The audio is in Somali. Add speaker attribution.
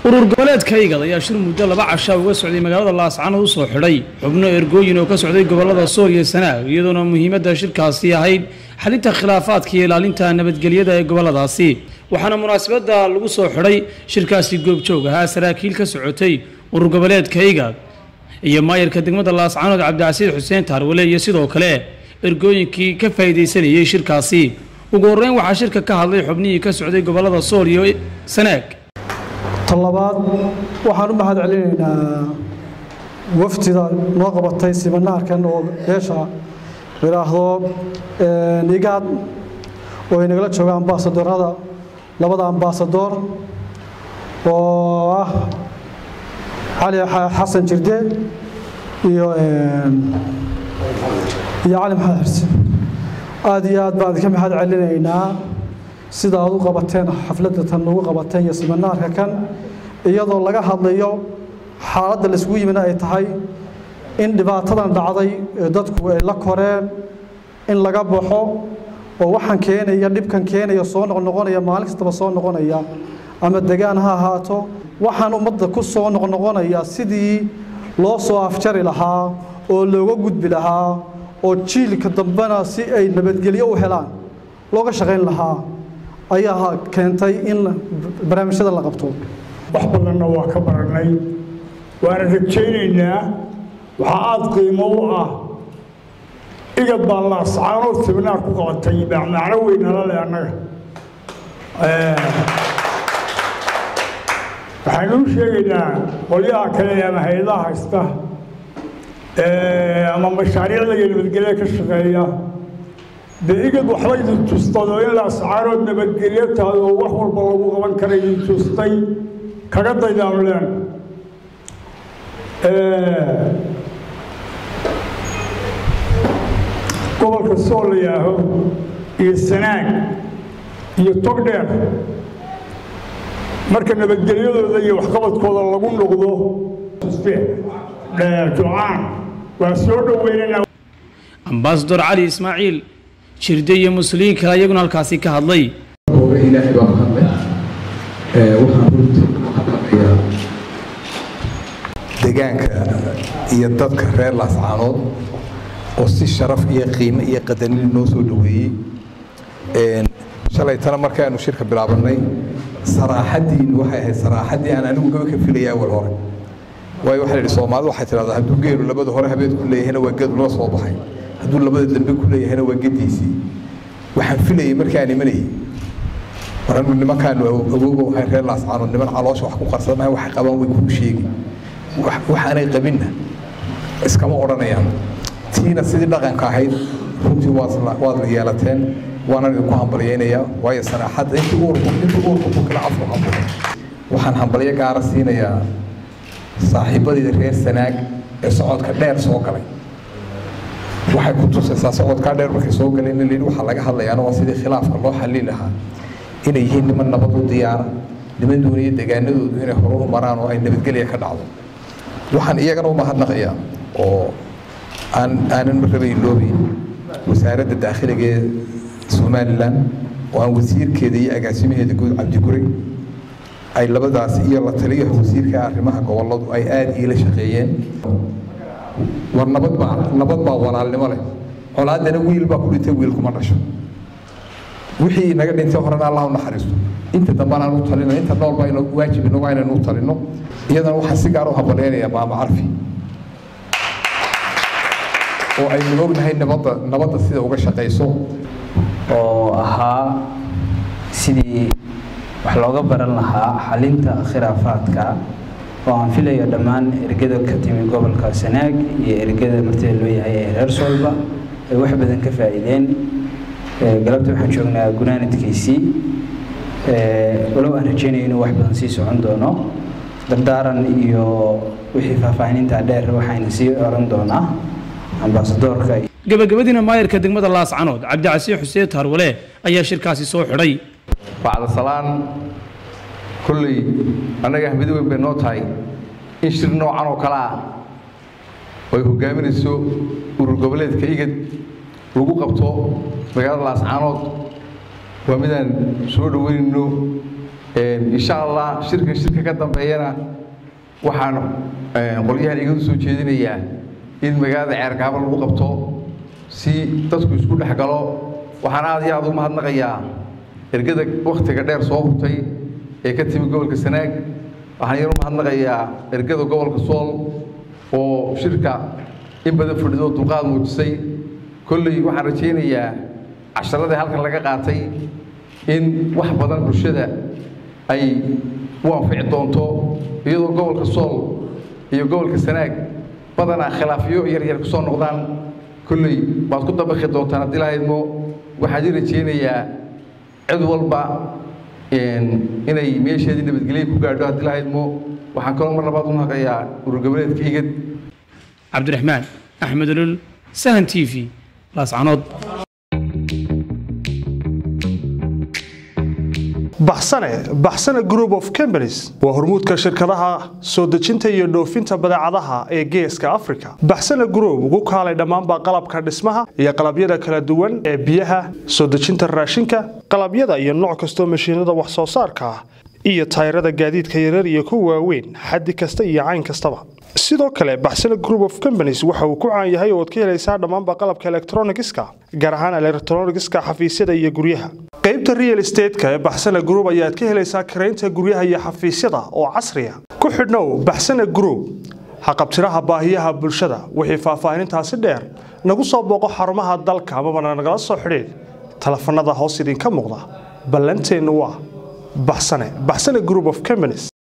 Speaker 1: urur goboleedka igad ayaa shir muddo laba casha uga socday magaalada laascanood u soo xidhay xubno ergooyin oo ka socday gobolada sool iyo sanaag iyadoona muhiimadda shirkaasi ahayd xalinta khilaafaadka iyo ilaalinta nabadgelyada ee goboladaasi waxaana munaasabadda lagu soo xidhay shirkaasi goobjoog ahaa saraakiil ka socotay urur goboleedka igad iyo maayarka degmada laascanood cabdicasiid xuseen taarwale iyo sidoo kale ergooyinkii ka faa'iidaysanayey shirkaasi ugu horreyn waxaa shirka ka hadlay xubnihii ka socday gobolada sool iyo sanaag
Speaker 2: talabaad waxaan u mahad celinaynaa wafdida noo qabatay siminaarkan oo beesha yidhaahdo igaad oo ay nagala jooga ambaasadorada labada ambaasadoor oo ah cali xasan jirde iyo iyo cali maxamed xirse aada iyo aad baan idinka mahad celinaynaa sida aad u qabateen xafladda tan ugu qabateen iyo siminaarka kan iyadoo laga hadlayo xaaladda laisugu yimina ay tahay in dhibaatadan dhacday ee dadku ay la koreen in laga baxo oo waxaan keenaya dhibkan keenaya soo noqnoqonaya maalin kastaba soo noqonaya ama degaan ha ahaato waxaan ummadda ku soo noqnoqonaya sidii loo soo afjari lahaa oo looga gudbi lahaa oo jiilka dambena si ay nabadgelyo u helaan looga shaqayn lahaa ayaa keentay in barnaamijyada la qabto
Speaker 3: wax badanna waa ka baranay waana rajaynaynaa waxaa aada qiimo u ah igad baa laascaanood siminaar ku qabatay macno weynala leh annaga waxaynu u sheegaynaa qolyaha kale ama hay-adaha haysta ama mashaariicda iyo nabadgelya ka shaqeeya dee igad waxba idin tustado in laascaanood nabadgelyo tahay oo wax walba lagu qaban kara idin tustay kaga daydaanu leen gobolka sool la yaaho iyo sanaag iyo togdheer marka nabadgelyadooda iyo waxqabadkooda lagu noqdo ducaan waa soo dhoweynana
Speaker 1: ambaasador cali ismaaciil jirde iyo muslimiin kale iyaguna halkaasi ka hadlay
Speaker 4: ilaahay baa mahadlay waxaan runtii u hadlanayaa degaanka iyo dadka reer laascaanood oo si sharaf iyo qiimo iyo qadanin noo soo dhoweeyey shalay tana markaanu shirka bilaabannay saraaxaddiinu waxay ahayd saraaxaddii aan anigu gaba ka filaya awal hore waayo waxaa idhi soomaalidu waxay tidhahdaa hadduu geelu labada hore habeed ku leeyahayna waa geed loo soo baxay hadduu labada dambe ku leeyahayna waa gediisii waxaan filayay markaan imanayay waranu nimankaanu awooga waxay reer laascaanood niman caloosha wax ku qarsadamahay waxay qabaan way kuu sheegi waxaanay qabinna iskama odhanayaan tiina sidii dhaqanka ahayd runtii waad la yeelateen waanaan idinku hambalyaynayaa waayo sanaaxadda intii uurku intii uurku ku kala afku hambalay waxaan hambalyo gaara siinayaa saaxiibadii reer sanaag ee socodka dheer soo galay waxay ku tusaysaa socodkaa dheer markay soo galeen in waxaa laga hadlayaana waa sidii khilaafka loo xallin lahaa inay yihiin niman nabad u diyaara niman doonaya degaanadoodu inay horu maraan oo ay nabadgelya ka dhacdo waxaan iyagana u mahadnaqayaa oo aan aanan marraba iloobayn wasaaradda daakhiliga ee somalilan oo aan wasiirkeeda iyo agaasimaheeda guud cabdiguri ay labadaas iyo la taliyaha wasiirka arrimaha goboladu ay aada iila shaqeeyeen war nabad baa nabad baa walaalnimo leh colaaddana wiil baa ku dhintay wiil kuma dhasho wixii naga dhintay horena allah u naxariisto inta dambana aan u talino inta nool baa inoo waajib inagu inaynu u talino iyadana waxaan si gaar u hambalyaynayaa maama carfi oo aynu ognahay nabadda nabadda sida uga shaqayso
Speaker 5: oo ahaa sidii wax looga baran lahaa xalinta khilaafaadka oo aan filayo dhammaan ergada ka timi gobolka sanaag iyo ergada martida loo yahay ee reer soolba ay wax badan ka faa'iideen galabta waxaan joognaa gunaanadkiisii walow aan rajaynayo inuu wax badan sii socon doono dardaaran iyo wixii faahfaahininta dheer waxayna sii oran doonaa ambaasadoorka
Speaker 1: gabagabadiina maayarka degmada laascanood cabdicasiid xuseen taarwale ayaa shirkaasi soo xidhay
Speaker 6: bacda salaan kolley annaga ahmid weyn bay noo tahay in shir noocan oo kale ah oo ay hogaaminayso urur goboleedka igad lagu qabto magaalada laascaanood waa midaan soo dhoweynayno insha allah shirkan shirka ka dambeeyana waxaan qolyahan igadu soo jeedinayaa in magaalada ceergaabo lagu qabto si dadku isku dhex galo waxaan aad iyo aad u mahadnaqayaa ergada wakhtiga dheer soo hurtay ee ka timi gobolka sanaag waxaan yar u mahadnaqayaa ergada gobolka sool oo shirka in badan fadhido dulqaad muujisay kolley waxaan rajaynayaa casharadii halkan laga qaatay in wax badan bulshada ay u anfici doonto iyadoo gobolka sool iyo gobolka sanaag badanaa khilaafyo yaryar kusoo noqdaan kolley waad ku dabaqi doontaan haddii lahaydmo waxaan i rajaynayaa cid walba inay meesheedii nabadgelya ku gaadho haddii lahaydmo waxaan kaloo mar labaad u mahaqayaa urur goboleedka igad
Speaker 1: cabdiraxmaan axmed olol sahan t v laascanood
Speaker 7: baxsane baxsane group of companies waa hormuudka shirkadaha soo dejinta iyo dhoofinta badeecadaha ee geeska africa baxsane group ugu kaalay dhammaanba qalabka dhismaha iyo qalabyada kala duwan ee biyaha soo dejinta raashinka qalabyada iyo nooc kastoo mashiinada wax soo saarka ah iyo tayrada gaadiidka yarar iyo kuwa waaweyn xaddi kasta iyo cayn kastaba sidoo kale baxsane group of companies waxa uu ku caan yahay ooad ka helaysaa dhammaanba qalabka elektronigiska gaar ahaan elektronigiska xafiisyada iyo guryaha qaybta real estateska ee baxsane group ayaad ka helaysaa karaynta guryaha iyo xafiisyada oo casriya ku xidhnow baxsane group haqabtiraha baahiyaha bulshada wixii faahfaahinintaasi dheer nagu soo booqo xarumaha dalka amabana nagala soo xidhiid telefanada hoos idinka muuqda ballanteennu waa baxsane baxsane group of companies